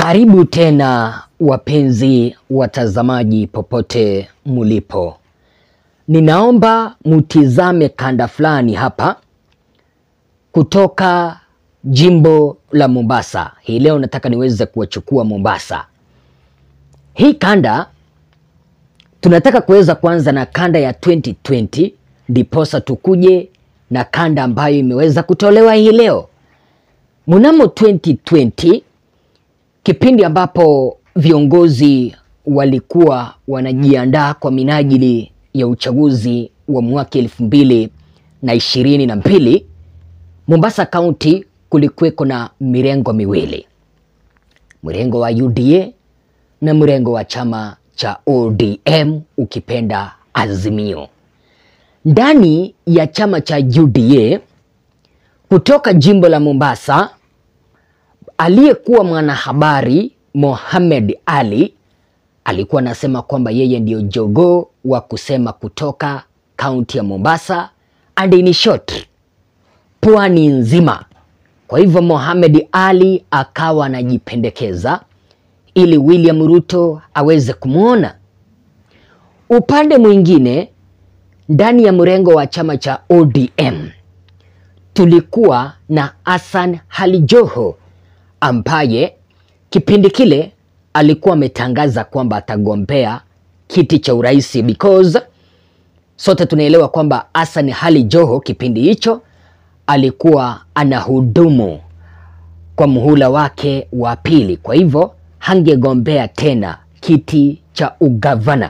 Karibu tena wapenzi watazamaji popote mulipo. Ninaomba mutizame kanda fulani hapa kutoka jimbo la Mombasa. Hii leo nataka niweze kuwachukua Mombasa. Hii kanda tunataka kuweza kuanza na kanda ya 2020 ndiposa tukuje na kanda ambayo imeweza kutolewa hii leo. Mnamo 2020 kipindi ambapo viongozi walikuwa wanajiandaa kwa minajili ya uchaguzi wa mwaka elfu mbili na ishirini na mbili Mombasa County kulikuweko na mirengo miwili, mrengo wa UDA na mrengo wa chama cha ODM ukipenda Azimio. Ndani ya chama cha UDA kutoka jimbo la Mombasa aliyekuwa mwanahabari Mohamed Ali alikuwa anasema kwamba yeye ndio jogoo wa kusema kutoka kaunti ya Mombasa and in short pwani nzima. Kwa hivyo Mohamed Ali akawa anajipendekeza ili William Ruto aweze kumwona. Upande mwingine ndani ya mrengo wa chama cha ODM tulikuwa na Hassan Ali Joho ambaye kipindi kile alikuwa ametangaza kwamba atagombea kiti cha urais because sote tunaelewa kwamba Hassan Ali Joho kipindi hicho alikuwa anahudumu kwa muhula wake wa pili, kwa hivyo hangegombea tena kiti cha ugavana.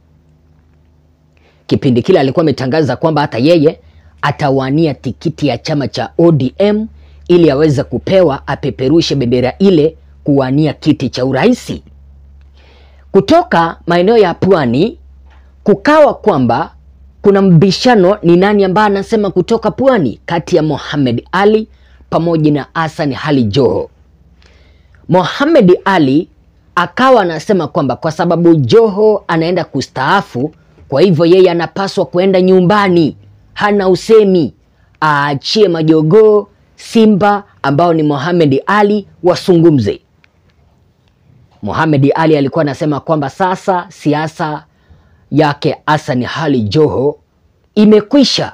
Kipindi kile alikuwa ametangaza kwamba hata yeye atawania tikiti ya chama cha ODM ili aweze kupewa apeperushe bendera ile kuwania kiti cha urais. Kutoka maeneo ya pwani kukawa kwamba kuna mbishano ni nani ambaye anasema kutoka pwani kati ya Mohamed Ali pamoja na Hassan Ali Joho. Mohamed Ali akawa anasema kwamba kwa sababu Joho anaenda kustaafu, kwa hivyo yeye anapaswa kuenda nyumbani, hana usemi, aachie majogoo Simba ambao ni Mohamed Ali wasungumze. Mohamed Ali alikuwa anasema kwamba sasa siasa yake Hassan Ali Joho imekwisha.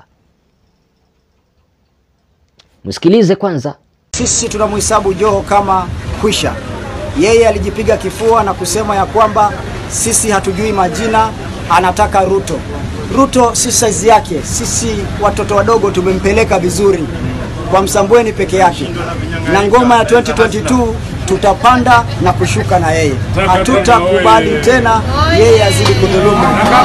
Msikilize kwanza. Sisi tunamhesabu Joho kama kwisha. Yeye alijipiga kifua na kusema ya kwamba sisi hatujui majina, anataka Ruto. Ruto si saizi yake, sisi watoto wadogo tumempeleka vizuri kwa Msambweni peke yake, na ngoma ya 2022 tutapanda na kushuka na yeye, hatutakubali tena yeye azidi kudhulumu.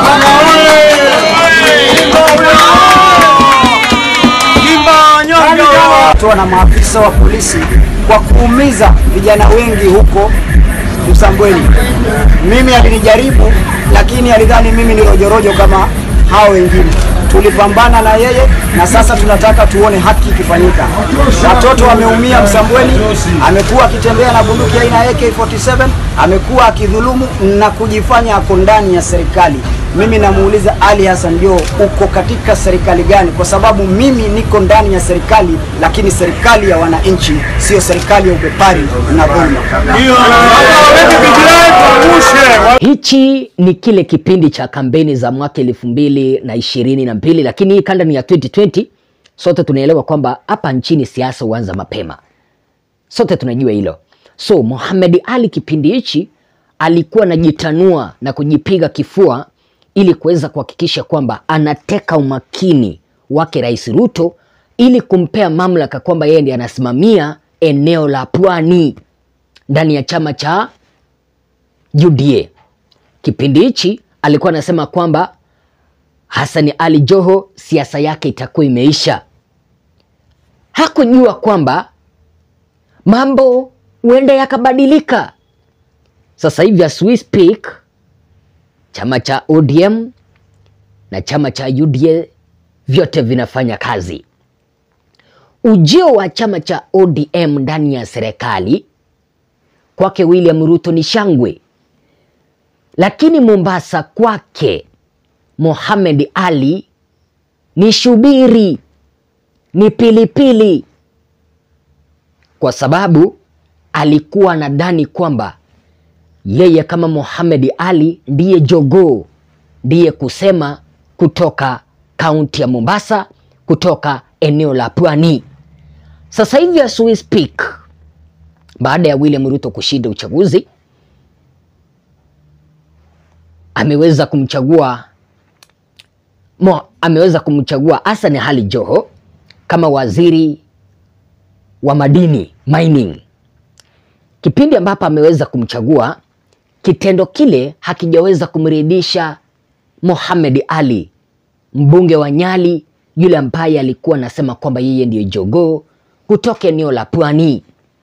Toa na maafisa wa polisi kwa kuumiza vijana wengi huko Msambweni. Mimi alinijaribu, lakini alidhani mimi ni rojorojo kama hao wengine. Tulipambana na yeye na sasa tunataka tuone haki ikifanyika. Watoto wameumia Msambweni, amekuwa akitembea na bunduki aina ya AK47, amekuwa akidhulumu na kujifanya ako ndani ya serikali. Mimi namuuliza Ali Hassan Joho, uko katika serikali gani? Kwa sababu mimi niko ndani ya serikali, lakini serikali ya wananchi, sio serikali ya ubepari na dhulma. Hichi ni kile kipindi cha kampeni za mwaka elfu mbili na ishirini na mbili, lakini hii kanda ni ya 2020. Sote tunaelewa kwamba hapa nchini siasa huanza mapema, sote tunajua hilo. So Mohamed Ali kipindi hichi alikuwa anajitanua na kujipiga kifua ili kuweza kuhakikisha kwamba anateka umakini wake Rais Ruto ili kumpea mamlaka kwamba yeye ndiye anasimamia eneo la pwani ndani ya chama cha UDA. Kipindi hichi alikuwa anasema kwamba Hassan Ali Joho siasa yake itakuwa imeisha. Hakujua kwamba mambo huenda yakabadilika. Sasa hivi as we speak, chama cha ODM na chama cha UDA vyote vinafanya kazi. Ujio wa chama cha ODM ndani ya serikali kwake William Ruto ni shangwe, lakini Mombasa kwake Mohamed Ali ni shubiri, ni pilipili, kwa sababu alikuwa anadhani kwamba yeye kama Mohamed Ali ndiye jogoo, ndiye kusema kutoka kaunti ya Mombasa, kutoka eneo la Pwani. Sasa hivi as we speak, baada ya William Ruto kushinda uchaguzi, ameweza kumchagua Mo, ameweza kumchagua Hassan Ali Joho kama waziri wa madini mining. Kipindi ambapo ameweza kumchagua, kitendo kile hakijaweza kumridhisha Mohamed Ali, mbunge wa Nyali, yule ambaye alikuwa anasema kwamba yeye ndiyo jogoo kutoka eneo la Pwani.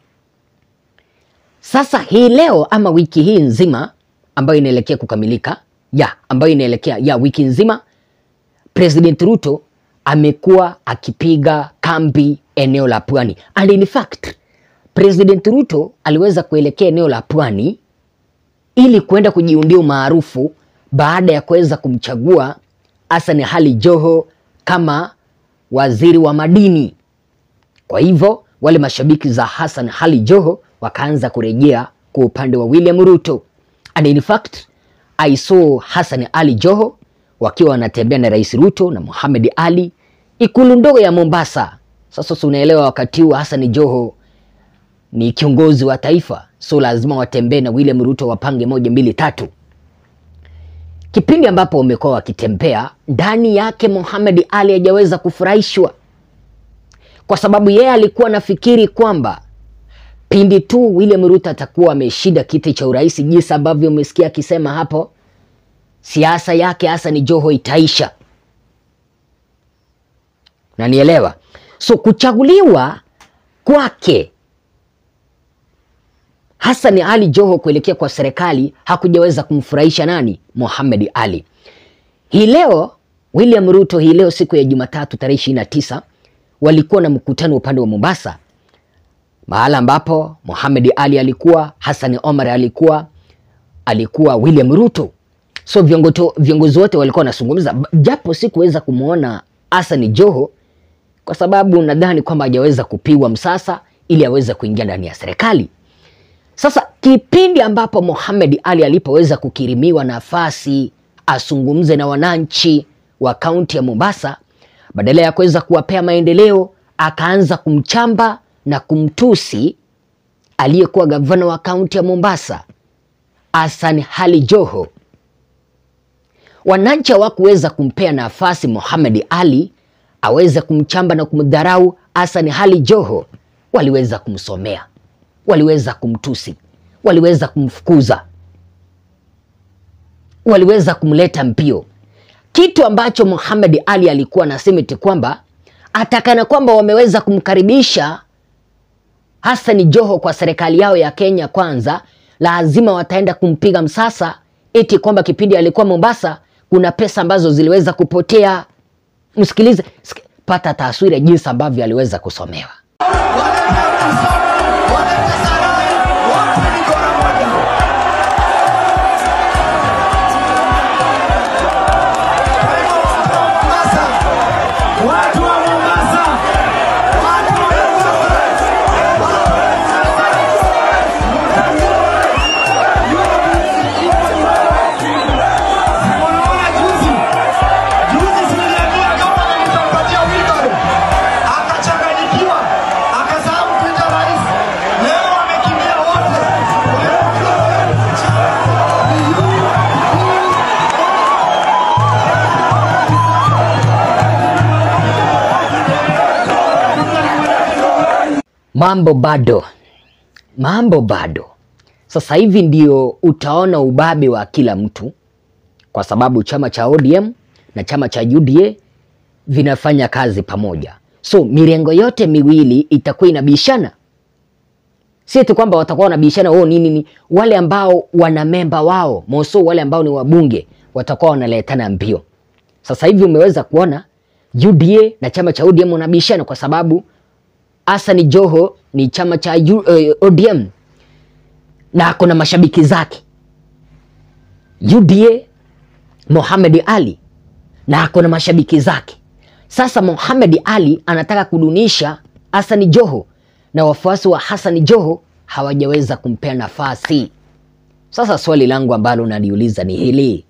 Sasa hii leo ama wiki hii nzima ambayo inaelekea kukamilika ya ambayo inaelekea ya wiki nzima, President Ruto amekuwa akipiga kambi eneo la Pwani and in fact President Ruto aliweza kuelekea eneo la Pwani ili kuenda kujiundia umaarufu baada ya kuweza kumchagua Hassan Ali Joho kama waziri wa madini. Kwa hivyo wale mashabiki za Hassan Ali Joho wakaanza kurejea kwa upande wa William Ruto. And in fact, I saw Hassan Ali Joho wakiwa wanatembea na Rais Ruto na Mohamed Ali ikulu ndogo ya Mombasa. Sasa si unaelewa, wakati huu Hassan Joho ni kiongozi wa taifa, so lazima watembee na William Ruto, wapange moja mbili tatu. Kipindi ambapo wamekuwa wakitembea ndani yake, Mohamed Ali hajaweza kufurahishwa kwa sababu yeye alikuwa anafikiri kwamba pindi tu William Ruto atakuwa ameshinda kiti cha urais, jinsi ambavyo umesikia akisema hapo, siasa yake Hassan Joho itaisha. Nanielewa? So kuchaguliwa kwake Hassan Ali Joho kuelekea kwa serikali hakujaweza kumfurahisha nani? Mohamed Ali. Hii leo William Ruto, hii leo siku ya Jumatatu tarehe ishirini na tisa walikuwa na mkutano upande wa Mombasa, mahala ambapo Mohamed Ali alikuwa, Hassan Omar alikuwa, alikuwa William Ruto. So viongoto, viongozi wote walikuwa wanazungumza, japo sikuweza kumwona Hassan Joho kwa sababu nadhani kwamba hajaweza kupigwa msasa ili aweze kuingia ndani ya serikali. Sasa kipindi ambapo Mohamed Ali alipoweza kukirimiwa nafasi azungumze na wananchi wa kaunti ya Mombasa, badala ya kuweza kuwapea maendeleo, akaanza kumchamba na kumtusi aliyekuwa gavana wa kaunti ya Mombasa Hassan Ali Joho. Wananchi hawakuweza kumpea nafasi Mohamed Ali aweze kumchamba na kumdharau Hassan Ali Joho, waliweza kumsomea waliweza kumtusi, waliweza kumfukuza, waliweza kumleta mbio, kitu ambacho Mohamed Ali alikuwa anasema eti kwamba atakana kwamba wameweza kumkaribisha Hassan Joho kwa serikali yao ya Kenya Kwanza, lazima wataenda kumpiga msasa, eti kwamba kipindi alikuwa Mombasa kuna pesa ambazo ziliweza kupotea. Msikilize, pata taswira jinsi ambavyo aliweza kusomewa. Mambo bado, mambo bado. Sasa hivi ndio utaona ubabe wa kila mtu, kwa sababu chama cha ODM na chama cha UDA vinafanya kazi pamoja, so mirengo yote miwili itakuwa inabishana. Si tu kwamba watakuwa wanabishana oh, nini ni wale ambao wana memba wao moso, wale ambao ni wabunge watakuwa wanaletana mbio. Sasa hivi umeweza kuona UDA na chama cha ODM wanabishana kwa sababu Hassan Joho ni chama cha U, uh, ODM na ako na mashabiki zake. UDA Mohamed Ali na ako na mashabiki zake. Sasa Mohamed Ali anataka kudunisha Hassan Joho na wafuasi wa Hassan Joho hawajaweza kumpea nafasi. Sasa swali langu ambalo naliuliza ni hili,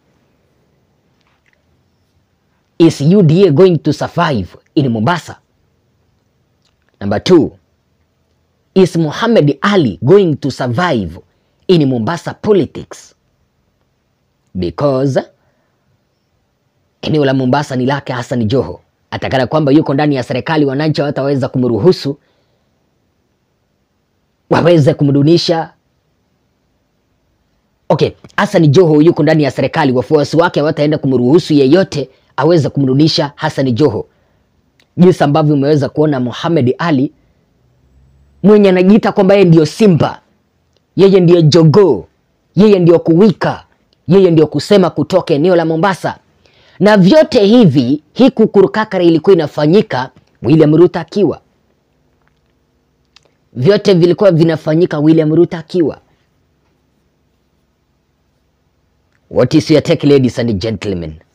is UDA going to survive in Mombasa? Number two, is Muhammad Ali going to survive in Mombasa politics? Because eneo la Mombasa ni lake Hassan Joho. Atakana kwamba yuko ndani ya serikali, wananchi hawataweza kumruhusu waweze kumdunisha. Okay, Hassan Joho yuko ndani ya serikali, wafuasi wake hawataenda kumruhusu yeyote aweze kumrudisha Hassan Joho, jinsi ambavyo umeweza kuona Muhammad Ali mwenye anajiita kwamba yeye ndio Simba, yeye ndio jogoo, yeye ndio kuwika, yeye ndio kusema kutoka eneo la Mombasa. Na vyote hivi, hii kukurukakara ilikuwa inafanyika William Ruto akiwa, vyote vilikuwa vinafanyika William Ruto akiwa. What is your take ladies and gentlemen?